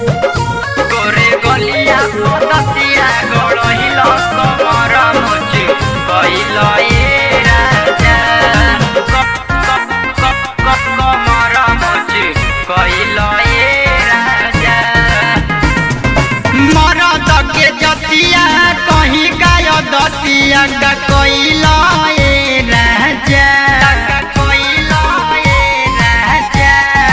गोरे गलिया पततिया गड़हिल कमर मुचु कइल ए राजा क- क- क- क- कमर मुचु कइल ए राजा मरद के जतिया कहीं गाय दतिया का कोइला ए राजा का कोइला ए राजा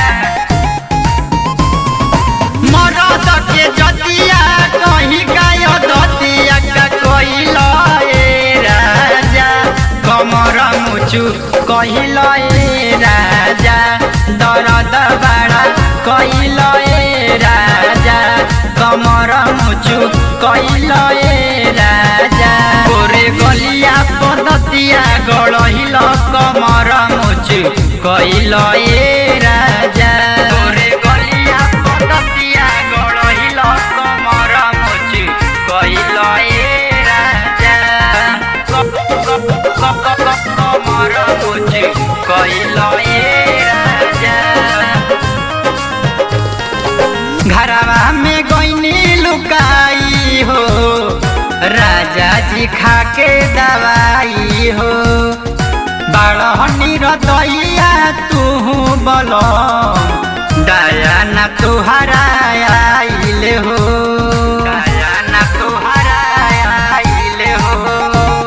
मरद के जतिया कहीं गाय दतिया का कोइला ए राजा कमर मुचु कहिला ए राजा दरद बड़ा कहिला ए राजा कमर मुचु कहिला ए राजा गोरे गलिया पदतिया गड़हिल कमर मुचु कहिला ए राजा गोरे गलिया पदतिया गड़हिल कमर मुचु कहिला ए राजा क- क- क- क- क- कमर मुचु कहिला ए राजा घरवा में गईनी लुकाई हो राजा जी खा के दवाई हो बड़हनी रतैया तू बल दया न तुहरा आइल हो दया न तुहरा आइल हो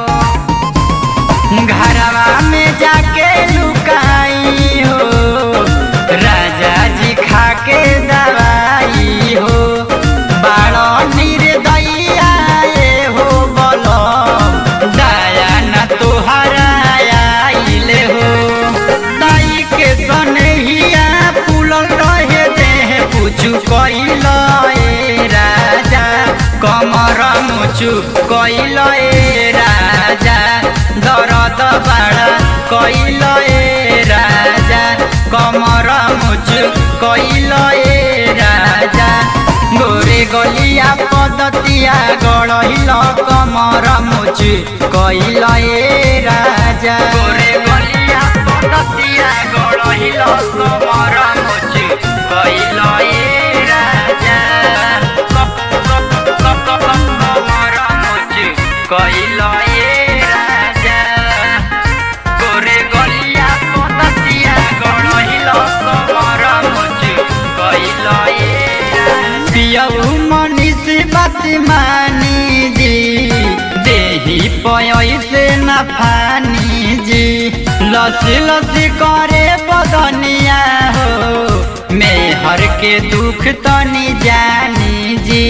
घरवा में जाके लुकाई हो राजा जी खा के दवाई हो बाड़ो निर्दया ए हो बोलो दया न तुहरा आइल हो दाई के सनहिया फूलल रहे देह पूछू कइल ए राजा कमर मुचु कइल ए राजा दरद बाड़ा कइल ए राजा कमर मुचु कइल ए राजा गोरे गलिया पदतिया गड़हिल कमर मुचु कइल ए राजा गोरे गलिया पदतिया गड़हिल कमर मुचु कइल ए राजा क- क- क- क- कमर मुचु कइल ए राजा गोरे गलिया पततिया गड़हिल कमर मुचु कइल ए पियऊ मनीष बात मानी जी देही पयसे न फानी जी लसी लसी करे बदनिया हो मेहर के दुख तनी जानी जी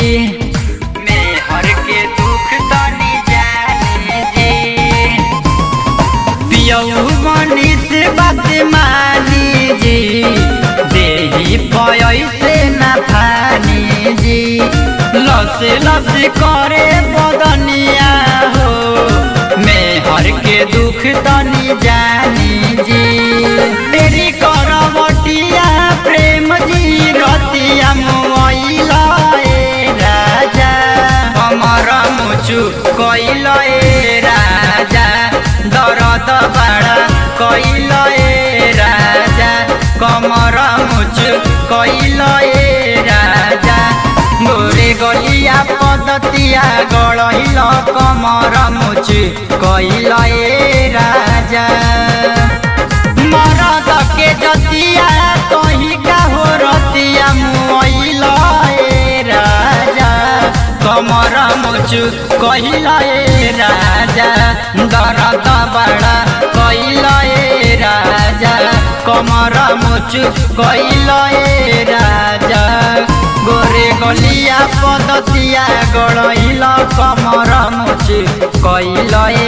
मेहर के दुख तनी जानी जी पियऊ मनीष बात मानी जी देही पयसे न फानी जी लस लस करे बदनिया हो मेहर के दुख तनी जानी जी तेरी करवटिया प्रेम जी रतिया मुआइला ए राजा हमर मुचु कइल ए राजा दरद बाड़ा कइल ए राजा कमर मुचु कइल ए राजा गोरे गलिया पदतिया गड़हिल कमर मुचु कइल ए राजा मरद के जतिया कहीं का हो रतिया मुइल ए राजा कमर मुचु कहिल ए राजा दरद बड़ा कइल ए राजा कमर मुचु कइल ए राजा गोरे गलिया पदतिया गड़हिल कमर मुचु कइल